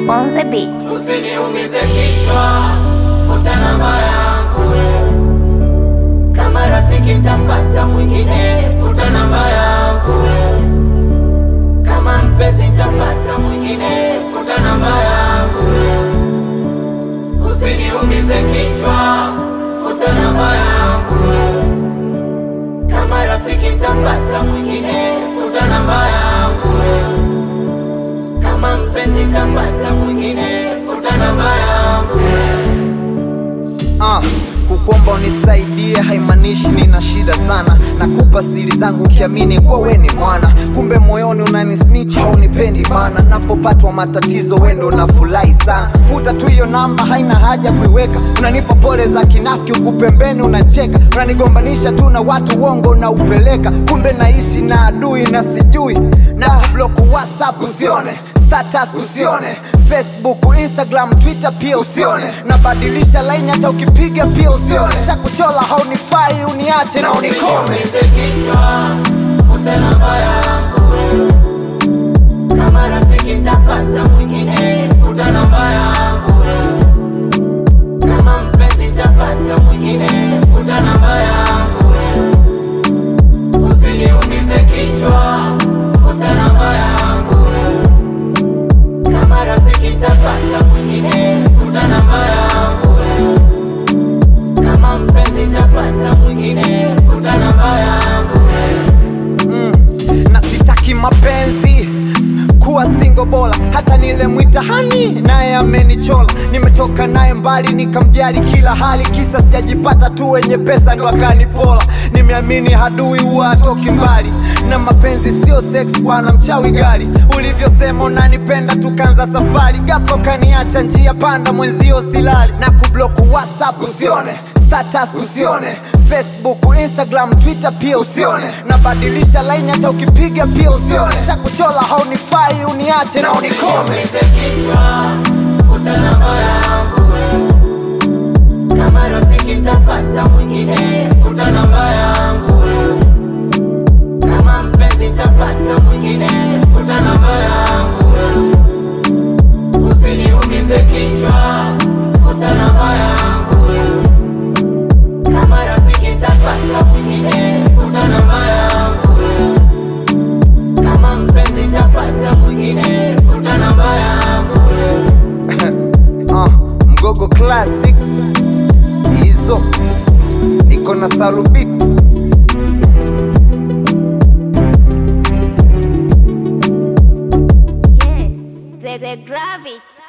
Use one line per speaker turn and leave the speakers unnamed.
on the beat.
Usiniumize kichwa, futa namba yangu wewe. Kama rafiki nitapata mwingine, futa namba yangu wewe. Kama mpenzi nitapata mwingine, futa namba yangu wewe. Usiniumize kichwa, futa namba yangu wewe. Kama rafiki nitapata mwingine, futa namba yangu wewe. Kama mpenzi nitapata mwingine, futa namba yangu wewe.
Ah, kukuomba unisaidie haimaanishi nina shida sana. Nakupa siri zangu ukiamini kuwa we ni mwana, kumbe moyoni unani snitch, haunipendi bana. Napopatwa matatizo we ndo nafurahi sana. Futa tu hiyo namba, haina haja kuiweka. Unanipa pole za kinafiki, huku pembeni unacheka. Unanigombanisha tu na watu, uongo na upeleka. Kumbe naishi na adui na sijui na kublock WhatsApp usione status usione Facebook, Instagram, Twitter pia usione. Nabadilisha line hata ukipiga pia usione. Shakuchola haunifai, uniache na unikome.
Usiniumize kichwa, futa namba yangu wewe. Kama rafiki nitapata mwingine, futa namba yangu wewe. Kama mpenzi nitapata mwingine, futa namba yangu wewe. Usiniumize kichwa, futa namba yangu wewe. Kama rafiki nitapata mwingine, futa namba yangu wewe. Kama mpenzi nitapata mwingine, futa namba yangu wewe.
na sitaki mapenzi kuwa singo bora hata nilemwita hani naye amenichola nimetoka naye mbali nikamjali kila hali kisa sijajipata tu wenye pesa ndo akanipola nimeamini hadui huwa hatoki mbali na mapenzi sio sex bwana mchawi gari ulivyosema unanipenda tukanza safari ghafla ukaniacha njia panda mwenzio silali na kublock whatsapp usione status usione facebook instagram twitter pia usione nabadilisha line hata ukipiga pia usione shakuchola haunifai uniache na unikome
Usiniumize kichwa, futa namba yangu wewe. Kama rafiki nitapata mwingine, futa namba yangu wewe. Kama mpenzi nitapata mwingine, futa namba yangu wewe. Usiniumize kichwa, futa namba yangu wewe. Kama rafiki nitapata mwingine, futa namba yangu wewe. Kama mpenzi nitapata mwingine, futa namba yangu wewe.
uh, mgogo classic hizo niko na salubit
Yes, the, the gravity.